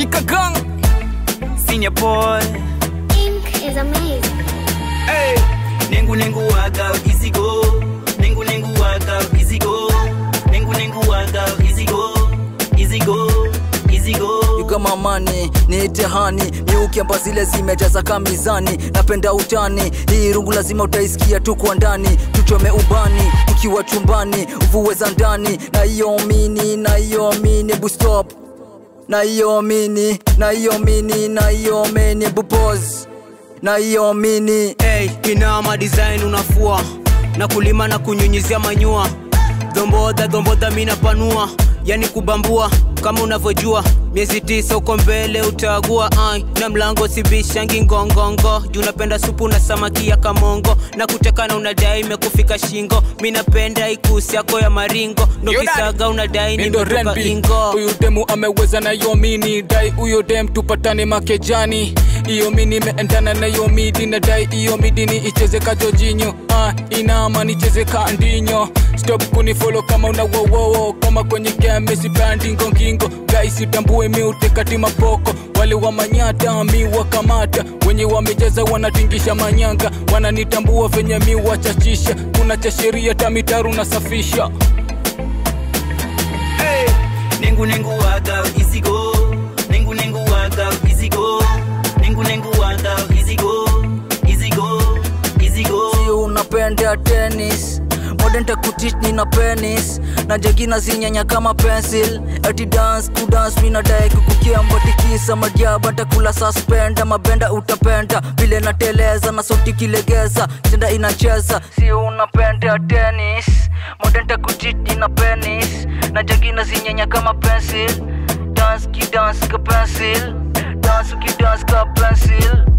Kikagang Senior boy Ink is amazing. Hey Nengu nengu waga easy go Nengu nengu waga easy go Nengu nengu waga easy go Easy go Easy go kama mani niite hani miukiamba zile zimejaza kamizani napenda utani hii rungu lazima utaisikia tu kwa ndani tuchome ubani tukiwa chumbani uvue za ndani na hiyo mini na hiyo mini bustop na hiyo mini na hiyo mini na hiyo mini bupos na hiyo mini hey, inama design unafua na kulima na kunyunyizia manyua dhomboda dhomboda minapanua yani kubambua kama unavyojua miezi tisa uko mbele utaagua ai na mlango sibishangi ngongongo juu napenda supu na samaki ya kamongo na kutekana unadai imekufika shingo mi napenda ikusi yako ya maringo ndo kisaga unadai Mindo nimetoka Renbi, ingo huyu demu ameweza na hiyo mini dai huyo dem tupatane makejani hiyo mini imeendana na hiyo midi na dai hiyo midi ni icheze kajojinyo ah, inama nicheze kandinyo stop kunifolo kama una wowowo kama kwenye game sipandi ngongingo guys itambue miutekati mapoko wale wa manyata mi wakamata wenye wamejaza wanatingisha manyanga wananitambua venye mi wachachisha kuna cha sheria tamitaru nasafisha Hey Nengu nengu waga easy go Nengu nengu waga easy go Nengu nengu waga easy go Easy go Easy go si unapenda tenis modern takutich nina penis na jagina zinyanya kama pencil ati dance kudance minadai kukukiamba tikisa majaba takula suspenda mabenda utapenda vile nateleza na sauti kilegeza tenda inacheza si unapenda tenis modern takutich nina penis na jagina zinyanya kama pencil dance kidance ka pencil dance ukidance ka pencil